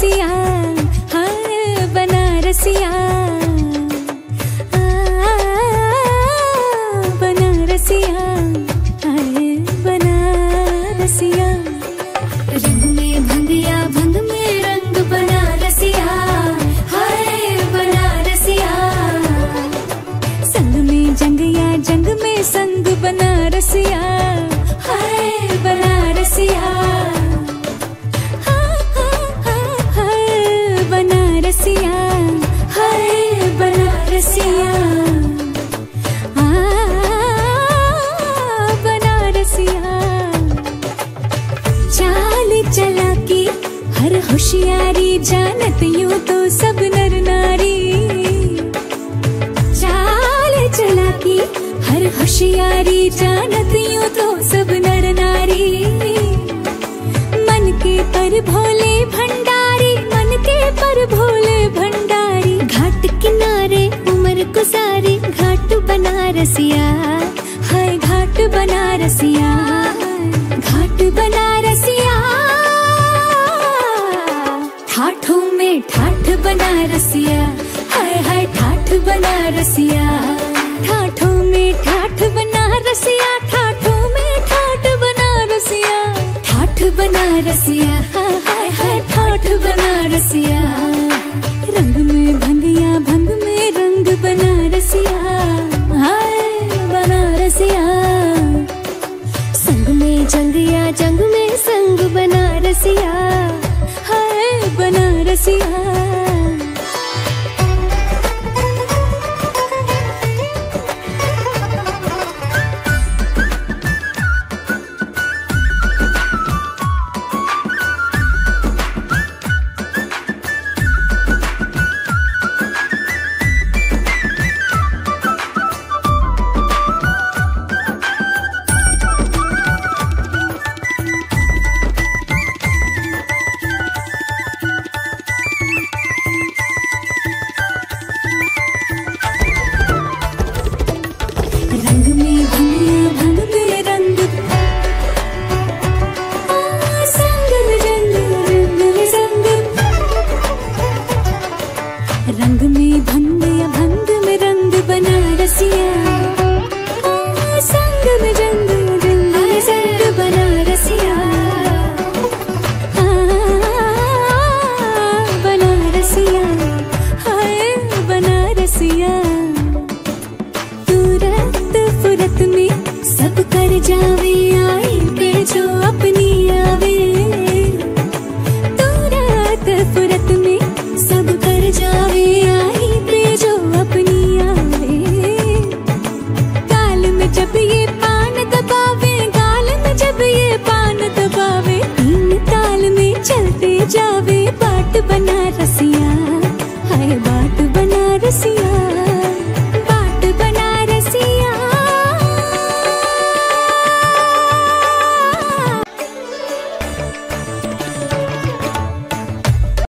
बनारसिया हाय बनारसिया आ, बनारसिया हाय बनारसिया रंग में भंगिया भंग में रंग बनारसिया हाय बनारसिया संग में जंगिया जंग में संग बनारसिया हाय बनारसिया हाँ, हाँ, हाँ, हाय बनारसिया हाय बनारसिया आ, बनारसिया चाल चला के हर होशियारी जानत यूं तो सब नर नारी चाल चला के हर होशियारी जानत यूं तो सब नर नारी मन के पर भोले भंडारी मन के पर भोले भंडारी घाट किनारे उमर को सारी घाट बनारसिया हाय घाट बनारसिया घाट बनारसिया ठाठों में ठाठ बनारसिया हाय हाय ठाठ बनारसिया ठाठों में ठाठ बनारसिया ठाठों में ठाठ बनारसिया ठाठ बनारसिया हाय हाय हाय ठाठ बनारसिया रंग में भंगिया भंग में रंग बनारसिया हाय बनारसिया संग में जंगिया जंग में संग बनारसिया हाय बनारसिया रंग में भंगिया भंग में रंग आ, संग में रंग रंग में संग रंग में भंगिया भंग में रंग बनारसिया आ, संग में रंग रंग में संग बनारसिया आ, बनारसिया हाय बनारसिया तुरंत फुरत में सब कर जावे